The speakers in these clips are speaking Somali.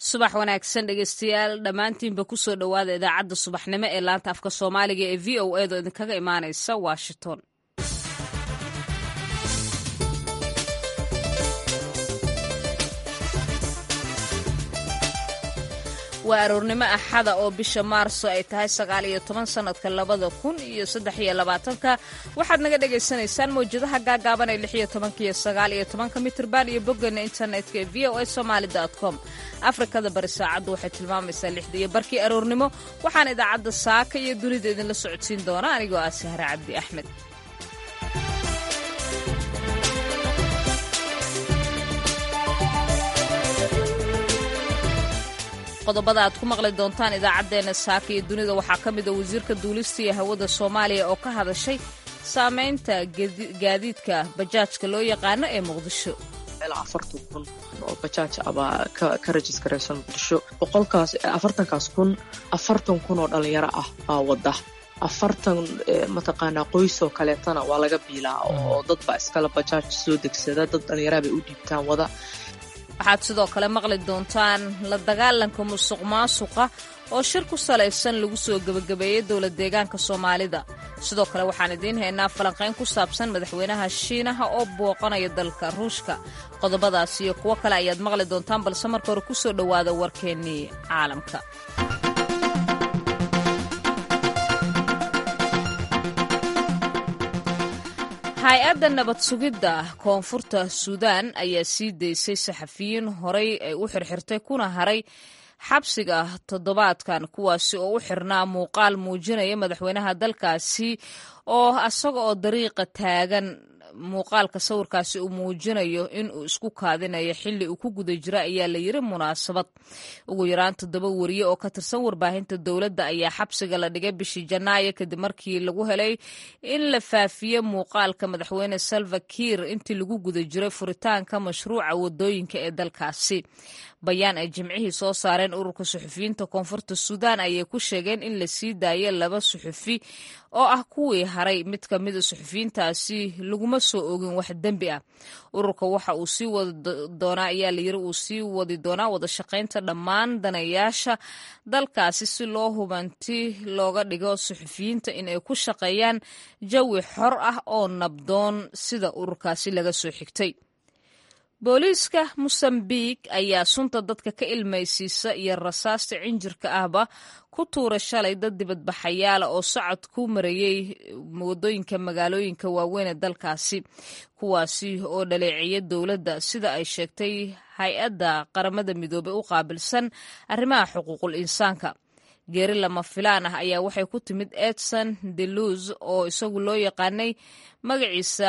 subax wanaagsan dhegeystayaal dhammaantiinba kusoo dhowaada idaacadda subaxnimo ee laanta afka soomaaliga ee v o edo idinkaga imaanaysa washington waa aroornimo axada oo bisha maarso ay tahay sagaal iyo toban sannadka labada kun iyo saddex iyo labaatanka waxaad naga dhagaysanaysaan mawjadaha gaagaaban ee lix iyo tobanka iyo sagaal iyo tobanka mitirban iyo boggeena internetka ee v o a somaali com afrikada bari saacaddu waxay tilmaamaysaa lixda iyo barkii aroornimo waxaan idaacadda saaka iyo dunida idinla socodsiin doona anigoo ah sahre cabdi axmed qodobada aad ku maqli doontaan idaacaddeenna saaka iyo dunida waxaa ka mid a wasiirka duulista iyo hawada soomaaliya oo ka hadashay saamaynta gaadiidka bajaajka loo yaqaano ee muqdisho ilaa afartan kun oo bajaaj abaa ka rajiskaraysan muqdisho boqolkaas afartankaas kun afartan kun oo dhalinyaro ah baa wada afartan mataqaanaa qoys oo kaleetana waa laga biilaa oo dadbaa iskale bajaaj soo degsada dad dhalinyaraha bay u dhiibtaan wada waxaad sidoo kale maqli doontaan la dagaalanka musuq maasuqa oo shir ku salaysan lagu soo gebagabeeyey dowlad deegaanka soomaalida sidoo kale waxaan idiin haynaa falanqayn ku saabsan madaxweynaha shiinaha oo booqanaya dalka ruushka qodobadaas iyo kuwo kale ayaad maqli doontaan balse marka hore ku soo dhowaada warkeennii caalamka hay-adda nabad sugidda koonfurta suudaan ayaa sii daysay saxafiyiin horay ay u xirxirtay kuna haray xabsiga toddobaadkan kuwaasi oo u xirnaa muuqaal muujinaya madaxweynaha dalkaasi oo asaga oo dariiqa taagan muuqaalka sawirkaasi uu muujinayo in uu isku kaadinayo xilli uu ku guda jira ayaa la yiri munaasabad ugu yaraan toddoba wariye oo ka tirsan warbaahinta dowladda ayaa xabsiga la dhigay bishii janaayo kadib markii lagu helay in la faafiye muuqaalka madaxweyne salva kiir intii lagu guda jiray furitaanka mashruuca wadooyinka ee dalkaasi bayaan ay jimcihii soo saareen ururka suxufiyiinta koonfurta suudaan ayay ku sheegeen in la sii daayay laba suxufi oo ah kuwii haray mid ka mida suxufiyiintaasi laguma soo ogin wax dembi ah ururka waxa uu sii wadi doonaa ayaa layiri uu sii wadi doonaa wada shaqaynta dhammaan danayaasha dalkaasi si loo hubanti looga dhigo suxufiyiinta in ay ku shaqeeyaan jawi xor ah oo nabdoon sida ururkaasi laga soo xigtay booliiska mosambiq ayaa sunta dadka ka ilmaysiisa iyo rasaasta cinjirka ahba ku tuura shalay dad dibadbaxayaala oo socod ku marayey wadooyinka magaalooyinka waaweyn ee dalkaasi kuwaasi oo dhaleeceeya dowladda sida ay sheegtay hay-adda qaramada midoobey u qaabilsan arrimaha xuquuqul insaanka geeri lama filaan ah ayaa waxay ku timid edson deluz oo isagu loo yaqaanay magaciisa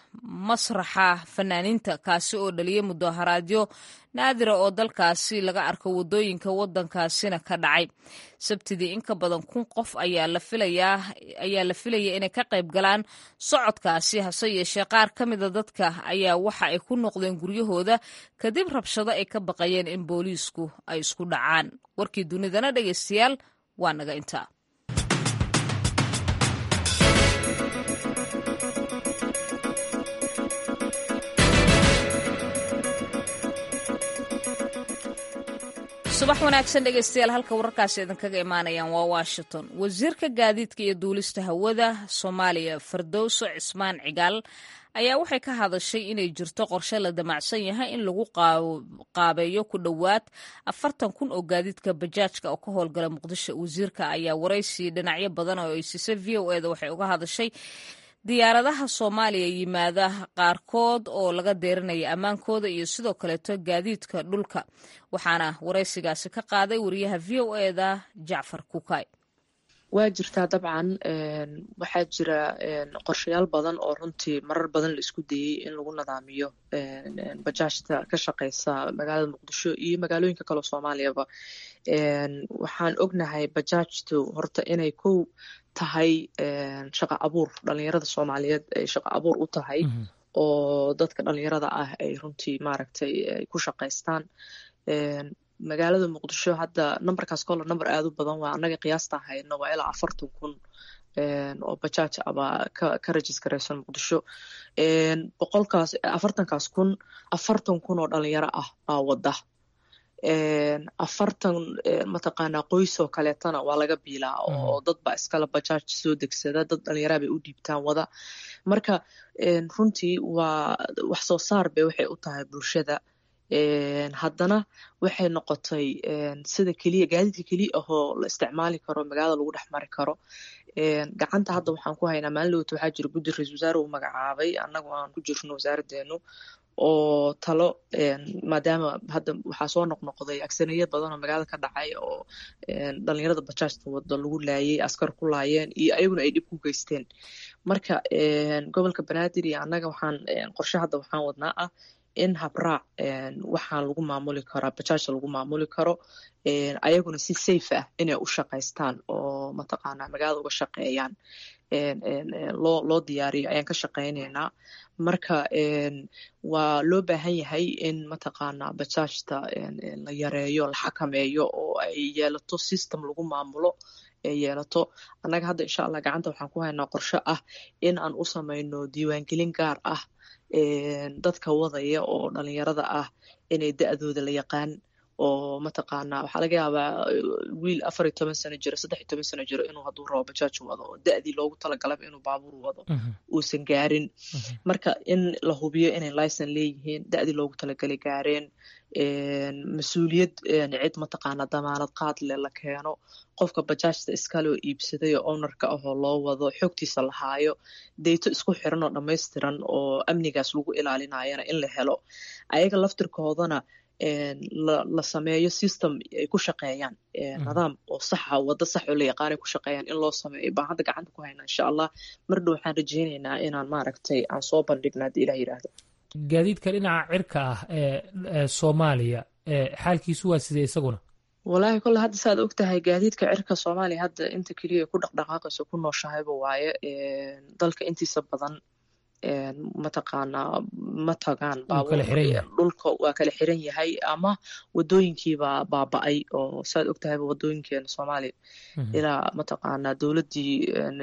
masraxa fanaaniinta kaasi oo dhaliyay mudaharaadyo naadira oo dalkaasi laga arko wadooyinka wadankaasina ka dhacay sabtidii in ka badan kun qof ayaa la filayaa ayaa la filaya inay ka qayb galaan socodkaasi hase yeeshee qaar ka mida dadka ayaa waxa ay ku noqdeen guryahooda kadib rabshado ay ka baqayeen in booliisku ay isku dhacaan warkii dunidana dhegeystayaal waa naga intaa subax wanaagsan dhegeystayaal halka wararkaasi idinkaga imaanayaan waa washington wasiirka gaadiidka iyo duulista hawada soomaaliya fardowso cismaan cigaal ayaa waxay ka hadashay inay jirto qorshe la damacsan yahay in lagu qaabeeyo ku dhowaad afartan kun oo gaadiidka bajaajka oo ka howlgala muqdisho wasiirka ayaa waraysi dhinacyo badan oo ay siisay v o eda waxay uga hadashay diyaaradaha soomaaliya yimaada qaarkood oo laga deerinaya ammaankooda iyo sidoo kaleeto gaadiidka dhulka waxaana waraysigaasi ka qaaday wariyaha v o eda jacfar kukay waa jirtaa dabcan waxaa jira qorshayaal badan oo runtii marar badan la isku dayey in lagu nadaamiyo bajaajta ka shaqeysa magaalada muqdisho iyo magaalooyinka kaleo soomaaliyaba waxaan ognahay bajaajtu horta inay kow tahay shaqa abuur dhalinyarada soomaaliyeed ay shaqa abuur u tahay oo dadka dhalinyarada ah ay runtii maaragtay ay ku shaqaystaan magaalada muqdisho hadda numberkaas kolle number aada u badan waa annaga qiyaasta hayno waa ilaa afartan kun oo bajaaj abaa ka rajiskaraysan muqdisho boqolkaas afartankaas kun afartan kun oo dhalinyaro ah baa wada afartan mataqaanaa qoys oo kaleetana waa laga biilaa oo dad baa iskala bajaaj soo degsada dad dhalinyaraa bay u dhiibtaan wada marka runtii waa wax soo saar bay waxay u tahay bulshada haddana waxay noqotay sida keliya gaadiidka keliya ahoo la isticmaali karo magaalada lagu dhex mari karo gacanta hadda waxaan ku haynaa maalin dhowta waxaa jira guddi ra-isul wasaare uu magacaabay annagu aan ku jirno wasaaraddeenu oo talo maadaama hadda waxaa soo noqnoqday agsaniya badan oo magaalada ka dhacay oo dhalinyarada bajaajta wada lagu laayay askar ku laayeen iyo ayaguna ay dhib ku geysteen marka gobolka banaadir iyo annaga waxaan qorshe hadda waxaan wadnaa ah in habraac waxaan lagu maamuli karaa bajaajta lagu maamuli karo ayaguna si safe ah inay u shaqaystaan oo mataqaanaa magaalada uga shaqeeyaan loo loo diyaariyo ayaan ka shaqaynaynaa marka waa loo baahan yahay in mataqaanaa bajaajta la yareeyo la xakameeyo oo ay yeelato system lagu maamulo ay yeelato annaga hadda insha allah gacanta waxaan ku haynaa qorshe ah in aan u samayno diiwaangelin gaar ah dadka wadaya oo dhalinyarada ah inay da-dooda la yaqaan oo mataqaanaa waxaa laga yaabaa wiil afar iyo toban sano jiro saddex iyo toban sano jiro inuu hadduu rabo bajaaj wado oo da-dii loogu talagalaba inuu baabuur wado uusan gaarin marka in la hubiyo inay licen leeyihiin da-dii loogu talagalay gaareen mas-uuliyad cid mataqaanaa damaanad qaad leh la keeno qofka bajaajta iskaloo iibsaday oo ownerka ahoo loo wado xogtiisa la haayo deyto isku xiran oo dhammaystiran oo amnigaas lagu ilaalinayana in la helo ayaga laftirkoodana la sameeyo system ay ku shaqeeyaan nidaam oo saxa waddo sax oo la yaqaanay ku shaqeeyaan in loo sameeyo baan hadda gacanta ku haynaa insha allah mar dhow waxaan rajaynaynaa inaan maaragtay aan soo bandhigna haddii ilah yidhaahdo gaadiidka dhinaca cirka ah ee soomaaliya xaalkiisu waa sidee isaguna wallaahi kolle hadda saaad og tahay gaadiidka cirka soomaaliya hadda inta keliya ku dhaqdhaqaaqayso ku nooshahayba waaye dalka intiisa badan mataqaanaa ma tagaan dhulka waa kala xiran yahay ama wadooyinkiibaa baaba-ay oo saaad og tahayba wadooyinkeena soomaaliya ilaa mataqaanaa dowladdii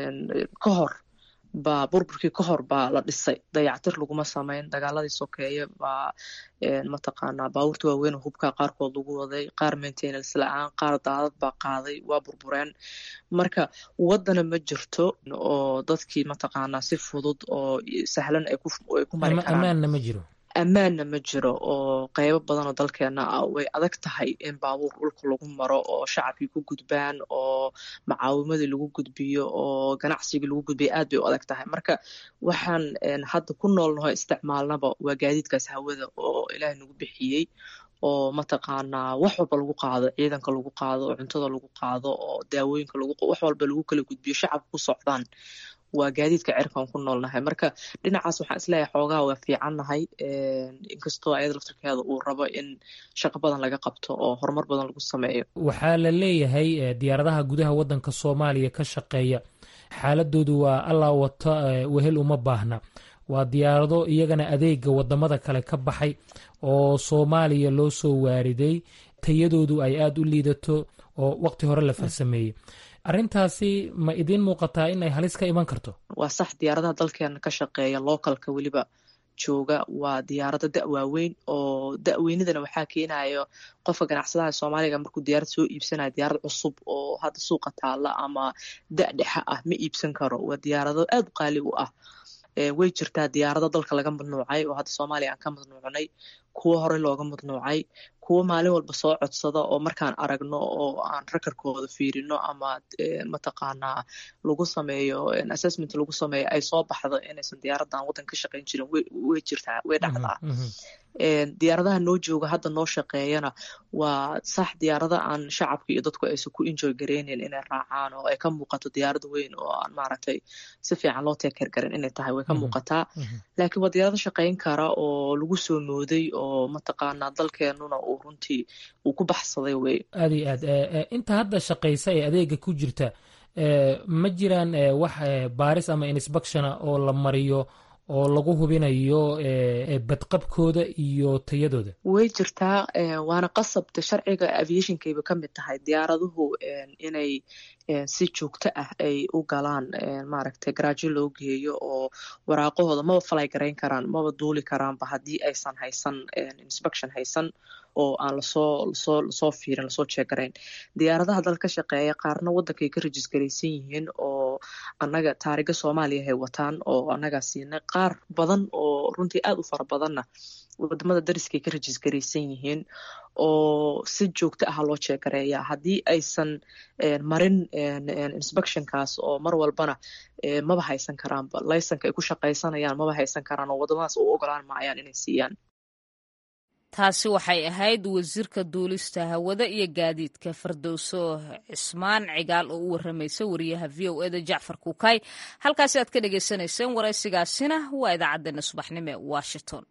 ka hor baa burburkii ka hor baa la dhisay dayactir laguma samayn dagaaladii sokeeye baa mataqaanaa baabuurta waaweyn oo hubkaa qaarkood lagu waday qaar maintenance la-aan qaar daadad baa qaaday waa burbureen marka waddana ma jirto oo dadkii mataqaanaa si fudud oo sahlan ay ku mari karaan ammaanna ma jiro ammaanna ma jiro oo qeybo badan oo dalkeena ah way adag tahay in baabuur dhulka lagu maro oo shacabkii ku gudbaan oo macaawimadii lagu gudbiyo oo ganacsigii lagu gudbiyo aad bay u adag tahay marka waxaan hadda ku noolnaho isticmaalnaba waa gaadiidkaas hawada oo ilaahay nagu bixiyey oo mataqaanaa wax walba lagu qaado ciidanka lagu qaado oo cuntada lagu qaado oo daawooyinka lagu wax walba lagu kala gudbiyo shacabka ku socdaan waa gaadiidka cirkaan ku noolnahay marka dhinacaas waxaan isleeyahay xoogaha waa fiicannahay inkastoo ayada laftirkeeda uu rabo in shaqo badan laga qabto oo horumar badan lagu sameeyo waxaa la leeyahay diyaaradaha gudaha waddanka soomaaliya ka shaqeeya xaaladoodu waa allaa wata wehel uma baahna waa diyaarado iyagana adeega wadamada kale ka baxay oo soomaaliya loo soo waariday tayadoodu ay aada u liidato oo waqti hore la farsameeyey arrintaasi ma idiin muuqataa in ay halis ka iman karto waa sax diyaaradaha dalkeena ka shaqeeya localka weliba jooga waa diyaarado da waaweyn oo da-weynidana waxaa keenayo qofka ganacsadaha soomaaliga markuu diyaarad soo iibsanayo diyaarad cusub oo hadda suuqa taalla ama da dhexa ah ma iibsan karo waa diyaarado aad u qaali u ah way jirtaa diyaarado dalka laga madnuucay oo hadda soomaaliya aan ka madnuucnay kuwo horey looga madnuucay kuwo maalin walba soo codsada oo markaan aragno oo aan rakarkooda fiirino ama mataqaanaa lagu sameeyo assessment lagu sameeyo ay soo baxdo inaysan diyaaradan waddan ka shaqayn jirin way jirtaa way dhacdaa diyaaradaha noo jooga hadda noo shaqeeyana waa sax diyaarada aan shacabka iyo dadku aysan ku enjoy gareyneyn inay raacaan oo ay ka muuqato diyaarad weyn oo aan maaragtay si fiican loo teekeer garin inay tahay way ka muuqataa laakiin waa diyaarado shaqayn kara oo lagu soo mooday oo mataqaanaa dalkeenuna uu runtii uu ku baxsaday wey aad iyo aad inta hadda shaqaysa ee adeega ku jirta ma jiraan wax baaris ama insbectiona oo la mariyo oo lagu hubinayo badqabkooda iyo tayadooda way jirtaa waana qasabta sharciga aviationkayba ka mid tahay diyaaraduhu inay si joogto ah ay u galaan maaragtay garaajo loo geeyo oo waraaqahooda maba falay garayn karaan maba duuli karaanba haddii aysan haysan inspection haysan oo aan lasoo lasoo lasoo fiirin lasoo jeegarayn diyaaradaha dal ka shaqeeya qaarna waddankay ka rajisgaraysan yihiin oo annaga taariga soomaaliya hay wataan oo annagaa siinay qaar badan oo runtii aad u fara badanna wadamada dariskay ka rajisgaraysan yihiin oo si joogto ah loo jeegareeya haddii aysan marin inspectionkaas oo mar walbana maba haysan karaanba laysanka ay ku shaqaysanayaan maba haysan karaan oo wadamadaas u ogolaan maayaan inay siiyaan taasi waxay ahayd wasiirka duulista hawada iyo gaadiidka fardowso cismaan cigaal oo u waramaysa wariyaha v o eda jacfar kuukay halkaasi aad ka dhagaysanayseen waraysigaasina waa idaacaddeenna subaxnimo ee washington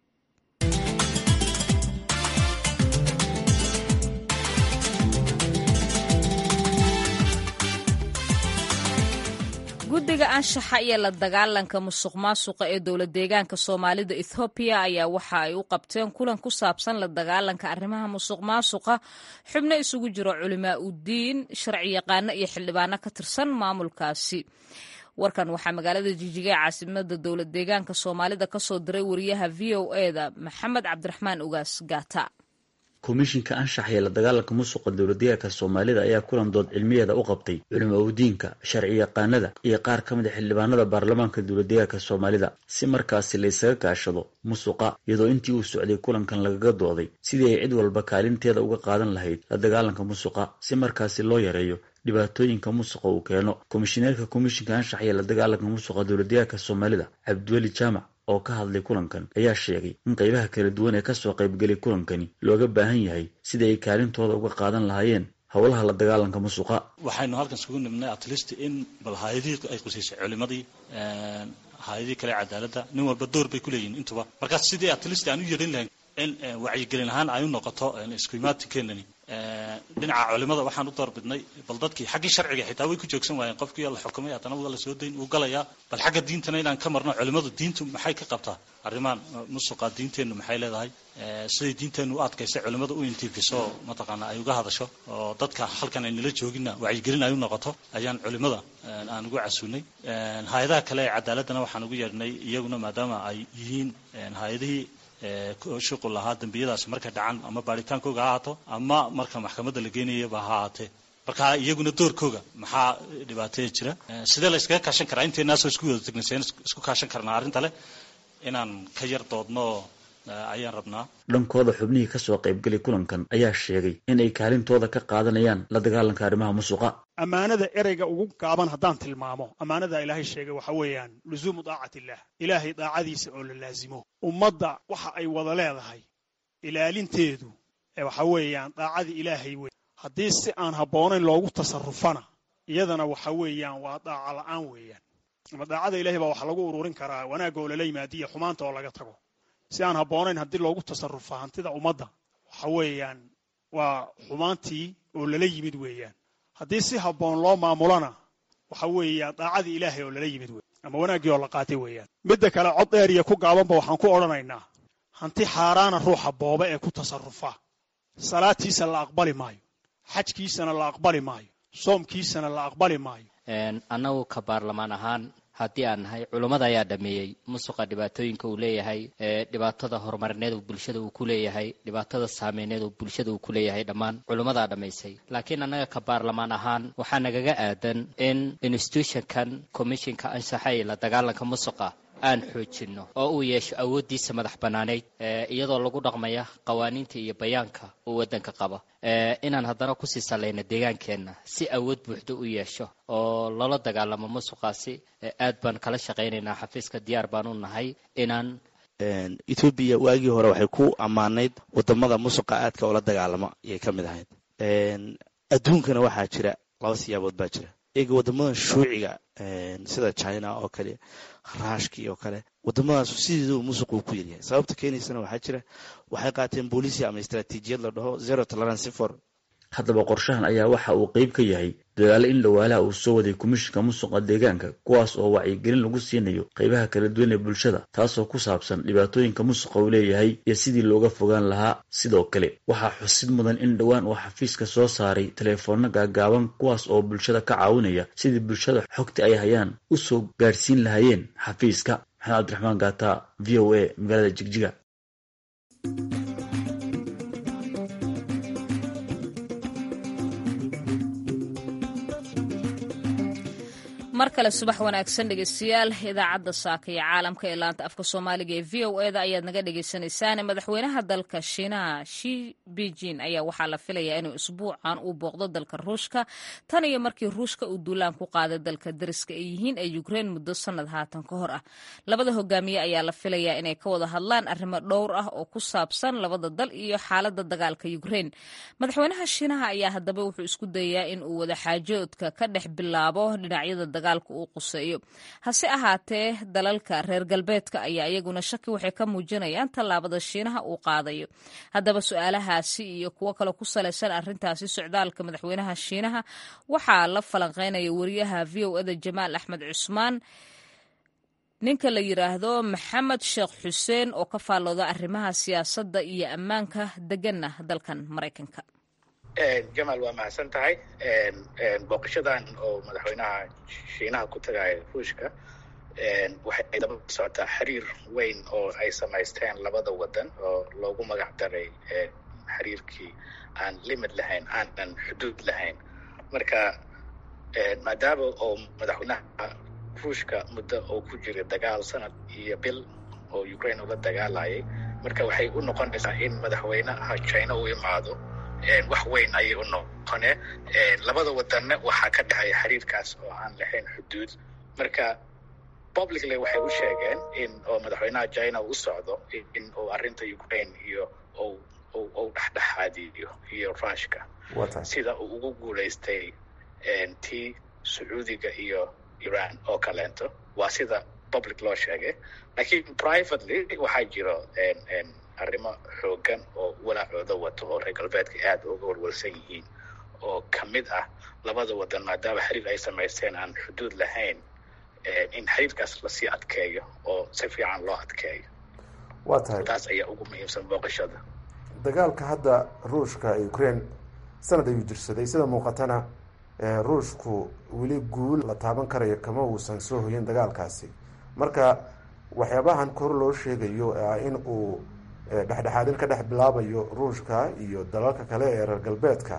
guddiga anshaxa iyo la dagaalanka musuq maasuqa ee dowla deegaanka soomaalida ethoobiya ayaa waxa ay u qabteen kulan ku saabsan la dagaalanka arrimaha musuq maasuqa xubno isugu jiro culimaa udiin sharci yaqaano iyo xildhibaano ka tirsan maamulkaasi warkan waxaa magaalada jijiga ee caasimada dowla deegaanka soomaalida kasoo diray wariyaha v o eda maxamed cabdiraxmaan ugaas gaata komishinka anshax ee la dagaalanka musuqa dowladdeegaanka soomaalida ayaa kulan dood cilmiyeeda u qabtay culimo udiinka sharci yaqaanada iyo qaar ka mid a xildhibaanada baarlamaanka dowladdeegaanka soomaalida si markaasi la ysaga kaashado musuqa iyadoo intii uu socday kulankan lagaga dooday sidii ay cid walba kaalinteeda uga qaadan lahayd la dagaalanka musuqa si markaasi loo yareeyo dhibaatooyinka musuqa uu keeno komishineerka komishinka anshax ee la dagaalanka musuqa dowladdeegaanka soomaalida cabdiweli jaamac oo ka hadlay kulankan ayaa sheegay in qaybaha kala duwan ee kasoo qaybgelay kulankani looga baahan yahay sida ay kaalintooda uga qaadan lahaayeen howlaha la dagaalanka musuqa waxaynu halkan isugu nimnay atlist in bal hay-adihii ay qusaysay culimadii hay-adihii kale cadaaladda nin walba door bay ku leeyihin intuba markaas sidii atlist aan u yerin lahayn in wacyigelin ahaan ay u noqoto iskuimaatinkeenani dhinaca culimada waxaan u doorbidnay bal dadkii xaggii sharciga xitaa way ku joogsan waayeen qofkii la xukumay haddana waa la soo dayn wuu galayaa bal xagga diintana inaan ka marno culimadu diintu maxay ka qabtaa arrimahan musuqa diinteennu maxay leedahay siday diinteennu u adkaysay culimadu u intifiso mataqaana ay uga hadasho oo dadka halkan ay nala jooginna wacyigelin ay u noqoto ayaan culimada aan ugu casuunay hay-adaha kale ee cadaaladdana waxaan ugu yeedhnay iyaguna maadaama ay yihiin hay-adihii shuqul lahaa dembiyadaas markay dhacan ama baaritaankooga ha ahaato ama marka maxkamadda la geenayaba ha ahaatee marka iyaguna doorkooga maxaa dhibaateya jira sidee la yskaga kaashan karaa inteenaasoo isku wada tegnayseen isku kaashan karnaa arrinta leh inaan ka yar doodno ayaan rabnaa dhankooda xubnihii kasoo qaybgelay kulankan ayaa sheegay in ay kaalintooda ka qaadanayaan la dagaalanka arrimaha musuqa ammaanada ereyga ugu gaaban haddaan tilmaamo ammaanada ilaahay sheegay waxa weeyaan luzuumu daacat illah ilaahay daacadiisa oo la laasimo ummadda waxa ay wada leedahay ilaalinteedu waxa weeyaan daacadii ilaahay wey haddii si aan habboonayn loogu tasarufana iyadana waxa weeyaan waa daaca la'aan weeyaan ama daacada ilahay baa waxa lagu ururin karaa wanaagga oo lala yimaadiya xumaanta oo laga tago si aan habboonayn haddii loogu tasarufa hantida ummadda waxa weeyaan waa xumaantii oo lala yimid weeyaan haddii si habboon loo maamulana waxa weeyaan daacadii ilaahay oo lala yimid wey ama wanaaggii oo la qaatay weeyaan midda kale cod dheer iyo ku gaabanba waxaan ku odhanaynaa hanti xaaraana ruuxa booba ee ku tasarufa salaadtiisa la aqbali maayo xajkiisana la aqbali maayo soomkiisana la aqbali maayo annagu ka baarlamaan ahaan haddii aan nahay culummada ayaa dhameeyey musuqa dhibaatooyinka uu leeyahay dhibaatada horumarineed uu bulshada uu ku leeyahay dhibaatada saameyneed uu bulshada uu ku leeyahay dhammaan culummadaa dhammaysay laakiin annaga ka baarlamaan ahaan waxaa nagaga aadan in institutionkan commishinka anshaxa iyo la dagaalanka musuqa aan xoojinno oo uu yeesho awooddiisa madax bannaaneyd iyadoo lagu dhaqmaya qawaaniinta iyo bayaanka uu waddanka qaba inaan haddana kusii sallayno deegaankeenna si awood buuxda u yeesho oo lala dagaalamo musuqaasi aad baan kala shaqaynaynaa xafiiska diyaar baan u nahay inaan etoobiya waagii hore waxay ku ammaanayd wadamada musuqa aadka oola dagaalamo ayay ka mid ahayd adduunkana waxaa jira laba siyaabood baa jira eega wadamadan shuuciga sida china oo kale raashkii oo kale wadamadaas sideedu musuq uu ku yaryahay sababta keenaysana waxaa jira waxay qaateen booliisia ama istraatiijiyad la dhaho zero tolerance for haddaba qorshahan ayaa waxa uu qeyb ka yahay dadaalo in dhawaalaha uu soo waday komishinka musuqa deegaanka kuwaas oo wacyigelin lagu siinayo qeybaha kala duwan ee bulshada taasoo ku saabsan dhibaatooyinka musuqa uu leeyahay iyo sidii looga fogaan lahaa sidoo kale waxaa xusid mudan in dhowaan uu xafiiska soo saaray teleefoonno gaagaaban kuwaas oo bulshada ka caawinaya sidii bulshada xogta ay hayaan u soo gaadhsiin lahaayeen xafiiska maxamed cabdiraxmaan gaata v o a magaalada jigjiga mar kale subax wanaagsan dhegeystayaal idaacadda saaka iyo caalamka ee laanta afka soomaaliga ee v o eda ayaad naga dhegeysaneysaan madaxweynaha dalka shiinaha shi beijin ayaa waxaa la filayaa inuu isbuucan uu booqdo dalka ruushka tan iyo markii ruushka uu duulaan ku qaaday dalka dariska ay yihiin ee ukrein muddo sanad haatan ka hor ah labada hogaamiye ayaa la filayaa inay ka wada hadlaan arrimo dhowr ah oo ku saabsan labada dal iyo xaaladda dagaalka ukrein madaxweynaha shiinaha ayaa haddaba wuxuu isku dayayaa in uu wadaxaajoodka ka dhex bilaabo dhinacyada dagaalka uu quseeyo hase ahaatee dalalka reer galbeedka ayaa iyaguna shaki waxay ka muujinayaan tallaabada shiinaha uu qaadayo haddaba su-aalahaasi iyo kuwo kale ku salaysan arrintaasi socdaalka madaxweynaha shiinaha waxaa la falanqeynaya wariyaha v o eda jamaal axmed cusmaan ninka la yiraahdo maxamed sheekh xuseen oo ka faallooda arrimaha siyaasadda iyo ammaanka deganna dalkan maraykanka jamaal waa mahadsan tahay booqashadan oo madaxweynaha shiinaha ku tagaya ruushka waxay daba socotaa xiriir weyn oo ay samaysteen labada wadan oo loogu magac daray xiriirkii aan limid lahayn aanan xuduud lahayn marka maadaama oo madaxweynaha ruushka muddo oo ku jira dagaal sanad iyo bil oo ukraine ula dagaalayay marka waxay u noqonaysaa in madaxweynaha china u imaado wax weyn ayay u noqone labada wadanna waxaa ka dhexeeya xiriirkaas oo aan lahayn xuduud marka publicly waxay u sheegeen in oo madaxweynaha china u socdo in uu arrinta ukraine iyo uu dhexdhexaadiyo iyo rushka sida uu ugu guulaystay tii sacuudiga iyo iran oo kaleento waa sida public loo sheegay lakiin privately waxaa jiro arrimo xoogan oo walaacooda wato oo reer galbeedka aada uga walwalsan yihiin oo ka mid ah labada wadan maadaama xiriir ay samaysteen aan xuduud lahayn in xiriirkaas lasii adkeeyo oo si fiican loo adkeeyo waa tahay taas ayaa ugu muhiimsan booqashada dagaalka hadda ruushka ee ukraine sanad ayuu jirsaday sida muuqatana ruushku weli guul la taaban karayo kama uusan soo hoyin dagaalkaasi marka waxyaabahan kor loo sheegayo in uu dhexdhexaadin ka dhex bilaabayo ruushka iyo dalalka kale ee reer galbeedka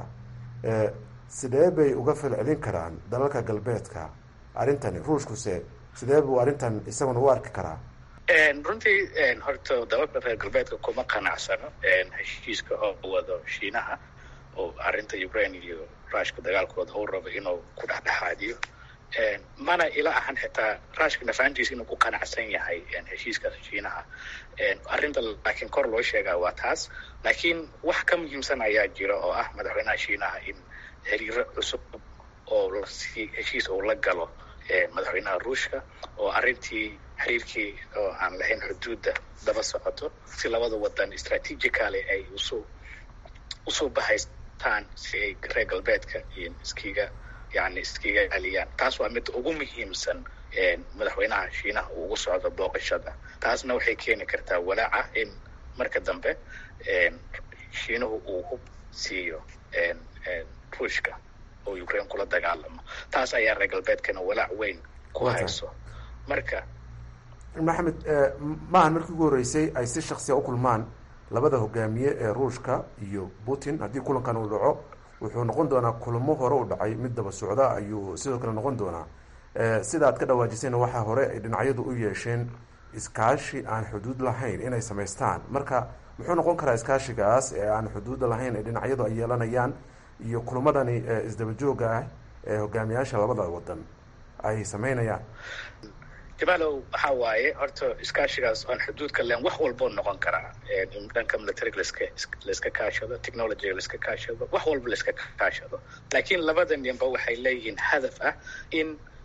sidee bay uga falcelin karaan dalalka galbeedka arrintani ruushkuse sidee buu arrintan isaguna u arki karaa runtii horta dalalka reer galbeedka kuma qanacsano heshiiska oo wado shiinaha oo arrinta ukraine iyo rushka dagaalkooda uu rabo inuu ku dhexdhexaadiyo mana ila ahan xitaa rushka nafaantiisa inuu ku qanacsan yahay heshiiskaas shiinaha arrinta laakiin kor loo sheegaa waa taas laakiin wax ka muhiimsan ayaa jira oo ah madaxweynaha shiinaha in xiriiro cusub oo lasii heshiis uu la galo madaxweynaha ruushka oo arrintii xiriirkii oo aan lahayn xuduudda daba socoto si labada wadan strategically ay usu usoo bahaystaan si ay reer galbeedka iskiga yani iskiga celiyaan taas waa midda ugu muhiimsan madaxweynaha shiinaha uu ugu socdo booqashada taasna waxay keeni kartaa walaaca in marka dambe shiinuhu uu hub siiyo ruushka oo ukraine kula dagaalamo taas ayaa reer galbeedkana walaac weyn ku hayso marka maxamed maahan markii ugu horreysay ay si shaksiya u kulmaan labada hogaamiye ee ruushka iyo putin haddii kulankan uu dhaco wuxuu noqon doonaa kulamo hore u dhacay mid daba socda ayuu sidoo kale noqon doonaa sida aad ka dhawaajisayna waxaa hore ay dhinacyadu u yeesheen iskaashi aan xuduud lahayn inay samaystaan marka muxuu noqon karaa iskaashigaas ee aan xuduuda lahayn ee dhinacyadu ay yeelanayaan iyo kulamadani isdaba jooga ah ee hogaamiyaasha labada wadan ay sameynayaan jamaalow waxaa waaye horta iskaashigaas aan xuduudka len wax walboo noqon karaa dhanka militariga laska laiska kaashado technologyga laiska kaashado wax walba laiska kaashado laakiin labada ninba waxay leeyihiin hadaf ah in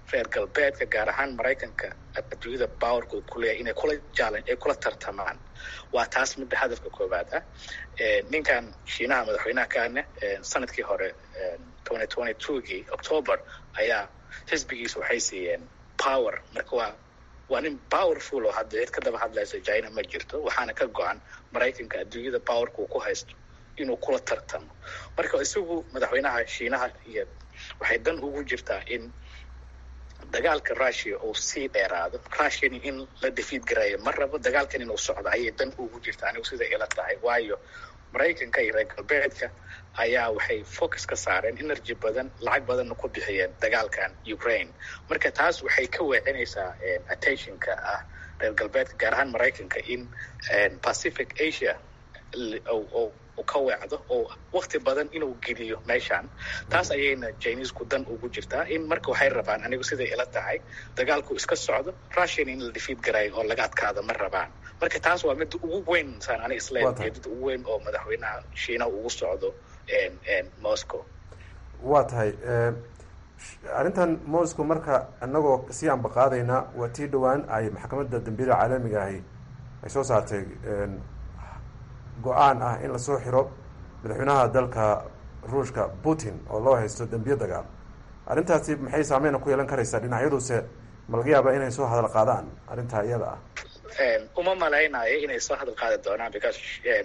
reer galbeedka gaar ahaan maraykanka adduunyada powerka ku leeyahay inay kula jaalan ay kula tartamaan waa taas midda hadafka koowaad ah ninkan shiinaha madaxweynaha kaane sanadkii hore twenty twenty twogii october ayaa xisbigiisa waxay siiyeen power marka waa waa nin powerful oo hadda cid ka daba hadlaysa china ma jirto waxaana ka go-an maraykanka adduunyada powerka uu ku haysto inuu kula tartamo marka isagu madaxweynaha shiinaha iyo waxay dan ugu jirtaa in dagaalka russia uu sii dheeraado russian in la defiid garayo ma rabo dagaalkan inuu socdo ayay dan ugu jirtaa anigu sida ila tahay waayo maraykanka iyo reer galbeedka ayaa waxay focus ka saareen energy badan lacag badanna ku bixiyeen dagaalkan ukraine marka taas waxay ka weecinaysaa attentionka ah reer galbeedka gaar ahaan maraykanka in pacific asia ka weecdo oo wakti badan inuu geliyo meeshaan taas ayayna chinesku dan ugu jirtaa in marka waxay rabaan anigu siday ila tahay dagaalku iska socdo russian in la defiid garayo oo laga adkaado ma rabaan marka taas waa midda ugu weyn saan ani isleeyahay jeedada ugu weyn oo madaxweynaha shiinaha ugu socdo moscow waa tahay arrintan moscow marka inagoo sii ambaqaadayna waa tii dhowaan ay maxkamadda dambiyada caalamiga ahi ay soo saartay go-aan ah in lasoo xiro madaxweynaha dalka ruushka putin oo loo haysto dembiye dagaal arrintaasi maxay saameyna ku yeelan karaysaa dhinacyaduse ma laga yaaba inay soo hadal qaadaan arrintaa iyada ah uma malaynayo inay soo hadal qaadi doonaan because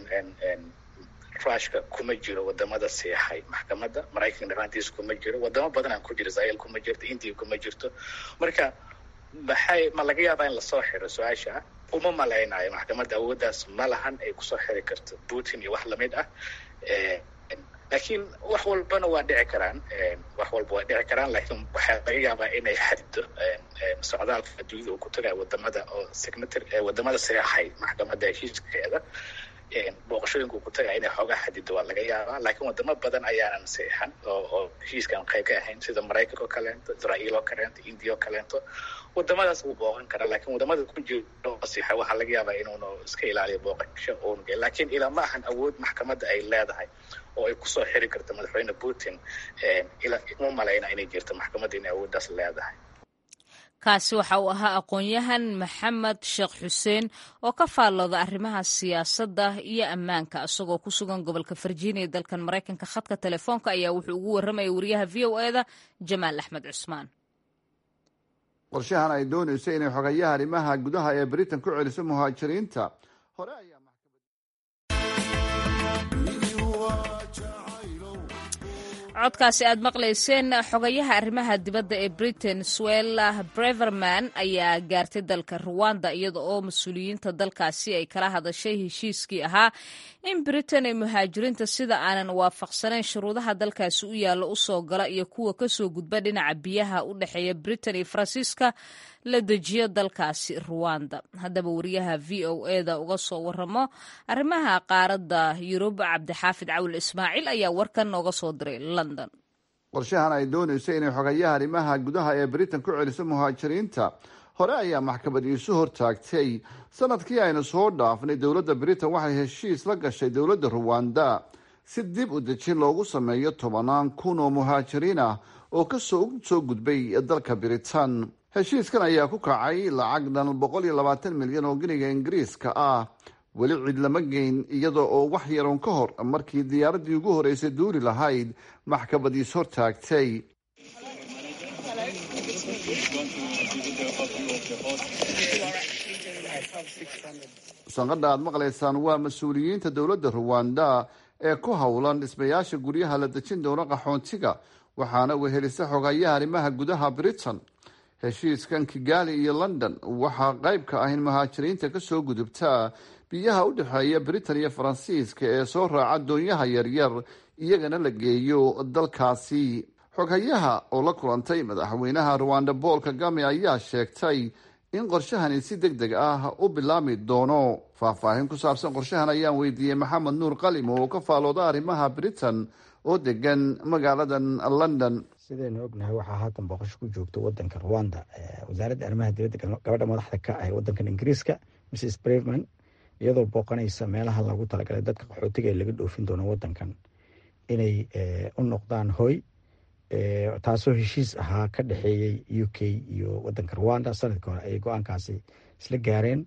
rushka kuma jiro wadamada seexay maxkamadda maraykanka dharaantiisa kuma jiro wadamo badanaan ku jiro israel kuma jirto india kuma jirto marka maxay ma laga yaabaa in lasoo xiro su-aasha uma malaynayo maxkamadda awooddaas ma lahan ay kusoo xiri karto putin iyo wax lamid ah laakiin wax walbana waa dhici karaan wax walba waa dhici karaan laakiin waxaa laga yaabaa inay xadido socdaalka adduunyada uu ku tagayo wadamada oo signatary wadamada seexay maxkamadda heshiiskeeda booqashooyinka uu ku tagaya inay xoogaa xadido waa laga yaabaa laakiin wadamo badan ayaanan seexan oo oo heshiiskan qayb ka ahayn sida maraykanka oo kaleento israael oo kaleento india oo kaleento wadamadaas wuu booqan karaa laakiin wadamada ku jiro seexa waxaa laga yaabaa inuuna iska ilaaliyo booqasho uuna gel laakiin ilaa ma ahan awood maxkamadda ay leedahay oo ay kusoo xiri karto madaxweyne putin ilaa uma malayna inay jirto maxkamadda inay awooddaas leedahay kaasi waxa uu ahaa aqoon-yahan maxamed sheekh xuseen oo ka faallooda arrimaha siyaasadda iyo ammaanka isagoo ku sugan gobolka virginia dalkan maraykanka khadka telefoonka ayaa wuxuu ugu warramaya wariyaha v o e da jamaal axmed cusmaan qorshahan ay doonayso inay xogayaha arrimaha gudaha ee britain ku celiso muhaajiriinta hore ayaa codkaasi aad maqlayseen xogayaha arrimaha dibadda ee britain swella breverman ayaa gaartay dalka ruwanda iyada oo mas-uuliyiinta dalkaasi ay kala hadashay heshiiskii ahaa in britain ay muhaajiriinta sida aanan waafaqsanayn shuruudaha dalkaasi u yaalla u soo gala iyo kuwa kasoo gudba dhinaca biyaha u dhexeeya britain iyo faransiiska la dejiyo dalkaasi ruwanda haddaba wariyaha v o e da uga soo waramo arrimaha qaaradda yurub cabdixaafid cawil ismaaciil ayaa warkan nooga soo diray london qorshahan ay doonayso inay xogayaha arrimaha gudaha ee britain ku celiso muhaajiriinta hore ayaa maxkamad iisu hortaagtay sanadkii aynu soo dhaafnay dowladda britain waxay heshiis la gashay dowladda ruwanda si dib u dejin loogu sameeyo tobanaan kun oo muhaajiriin ah oo kasoo soo gudbay dalka britain heshiiskan ayaa ku kacay lacag dhan boqol iyo labaatan milyan oo giniga ingiriiska ah weli cid lama geyn iyada oo wax yaroon ka hor markii diyaaraddii ugu horeysay duuri lahayd maxkamadiis hortaagtay sanqadha aad maqlaysaan waa mas-uuliyiinta dowladda ruwanda ee ku howlan dhismayaasha guryaha la dejin doono qaxoontiga waxaana wehelisa xogayaha arrimaha gudaha britain heshiiskan kigali iyo london waxaa qayb ka ah in muhaajiriinta kasoo gudubta biyaha u dhexeeya britain iyo faransiiska ee soo raaca doonyaha yaryar iyagana la geeyo dalkaasi xoghayaha oo la kulantay madaxweynaha ruwanda paul kagame ayaa sheegtay in qorshahani si deg deg ah u bilaami doono faahfaahin ku saabsan qorshahan ayaan weydiiyey maxamed nuur qalimo oo ka faalooda arrimaha britain oo degan magaaladan london sidaynu ognahay waxaa haatan booqasho ku joogta wadanka rwanda wasaaradda arrimaha dibadda gabadha madaxda ka ah wadankan ingiriiska mrs breveman iyadoo booqanaysa meelaha loogu talagalay dadka qaxootiga ee laga dhoofin doono wadankan inay u noqdaan hoy taasoo heshiis ahaa ka dhexeeyey u k iyo wadanka rwanda sanadkii hore ayay go-aankaasi isla gaareen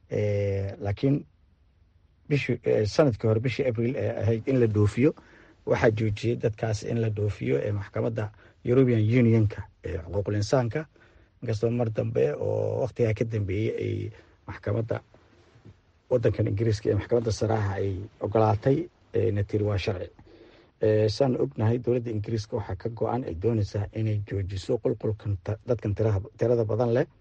laakiin bishi sanadkii hore bishii abril ee ahayd in la dhoofiyo waxaa joojiyey dadkaas in la dhoofiyo ee maxkamadda european unionka ee xuquuqul insaanka inkastoo mar dambe oo waktigaa ka dambeeyey ay maxkamadda wadankan ingiriiska ee maxkamadda saraaxa ay ogolaatay na tiri waa sharci saan ognahay dowladda ingiriiska waxaa ka go-an ay dooneysaa inay joojiso qulqulkan dadkan tirada badan leh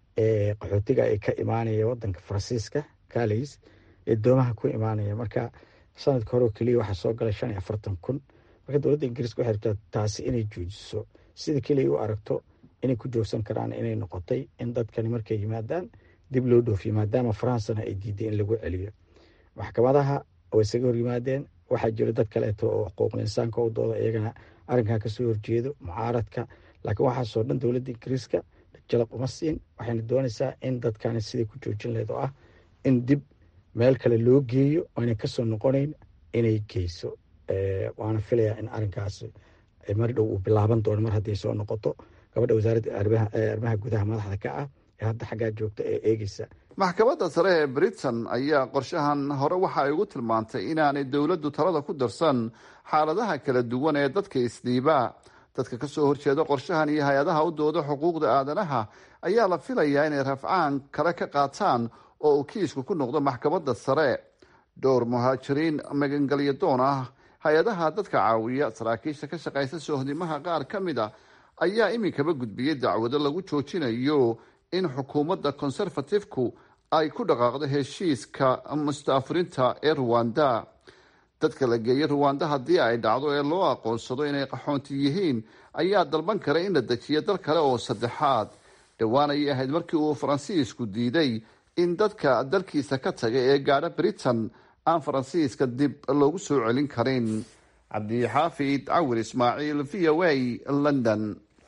ee qaxootiga ay ka imaanaya wadanka faransiiska calays ee doomaha ku imaanaya marka sanadka hore oo keliya waxaa soo galay shan iyo afartan kun marka dowladda ingiriiska waxay rabtaa taasi inay joojiso sida keliya u aragto inay ku joogsan karaan inay noqotay in dadkani markay yimaadaan dib loo dhoofiyo maadaama faransana ay diiday in lagu celiyo maxkamadaha way isaga horyimaadeen waxaa jiro dad kaleeto oo xuquuqul insaanka u dooda iyagana arrinkaa kasoo horjeedo mucaaradka laakiin waxaasoo dhan dowladda ingiriiska jalab uma siin waxayna doonaysaa in dadkani siday ku joojin laheyd oo ah in dib meel kale loo geeyo oyna kasoo noqonayn inay geyso waana filayaa in arrinkaas mar dhow uu bilaaban doono mar hadday soo noqoto gabadha wasaaradda arrimaha gudaha madaxda ka ah ee hadda xaggaa joogta ee eegeysa maxkamadda sare ee britain ayaa qorshahan hore waxa ay ugu tilmaantay inaanay dowladdu talada ku darsan xaaladaha kala duwan ee dadka isdhiibaa dadka kasoo horjeeda qorshahan iyo hay-adaha u dooda xuquuqda aadanaha ayaa la filayaa inay rafcaan kale ka qaataan oo uu kiisku ku noqdo maxkamadda sare dhowr muhaajiriin magangelyo doon ah hay-adaha dadka caawiya saraakiisha ka shaqaysa soohdimaha qaar ka mid a ayaa iminkaba gudbiyey dacwado lagu joojinayo in xukuumadda conservatifku ay ku dhaqaaqdo heshiiska mustaafurinta ee ruwanda dadka la geeyay ruwanda haddii ay dhacdo ee loo aqoonsado inay qaxoonti yihiin ayaa dalban kara in la dejiyo dal kale oo saddexaad dhowaan ayay ahayd markii uu faransiisku diiday in dadka dalkiisa ka taga ee gaadha britain aan faransiiska dib loogu soo celin karin cabdixaafid cawir ismaaciil v o a london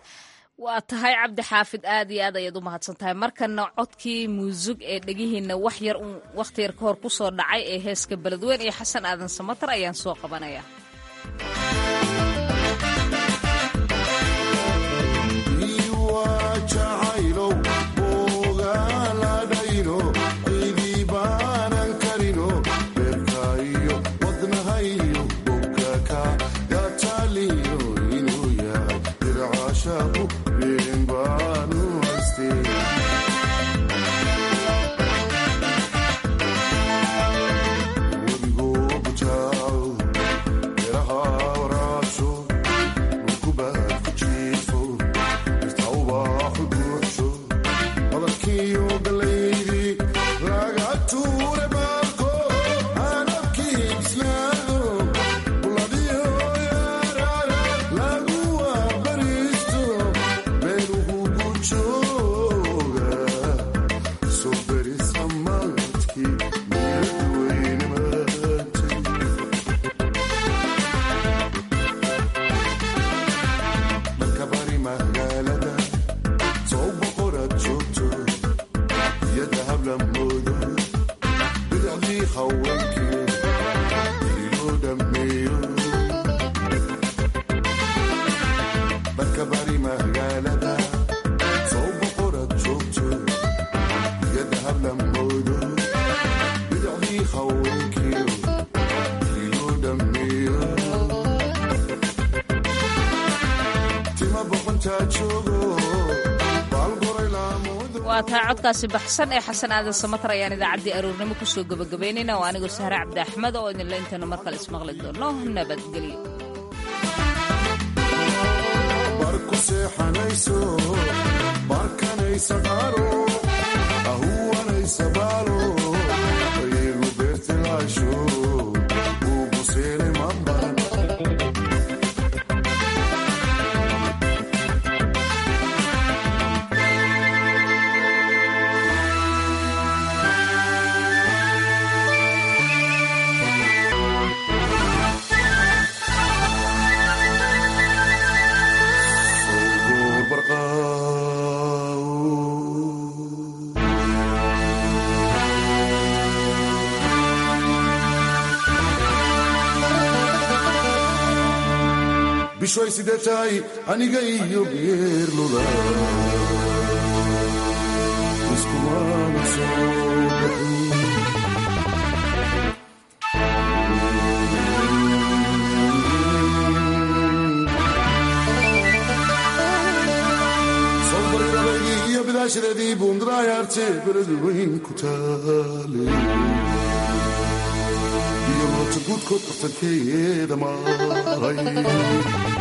waa tahay cabdi xaafid aad iyo aad ayaad u mahadsan tahay markana codkii muusug ee dhegihiina wax yar uun wakhti yar ka hor ku soo dhacay ee heeska beledweyn iyo xasan aadan samatar ayaan soo qabanaya waa tahay codkaasi baxsan ee xasan aadan samatar ayaan idaacaddii aroornimo kusoo gabagabaynayna oo anigoo sahre cabdi axmed oo idinla intaynu mar kale ismaqli doono nabadgelyo barku seexanayso barkanaysa qaaro ahuwanaysa baalo ayagu beertilaasho ugu seelay mambaran bishoy sidee tahay aniga iyo geerlula iskumana soo bixin iyo bidaashadeedii buundaraayarte beled weyn ku taale iyo moota guudkood bartankeeda maray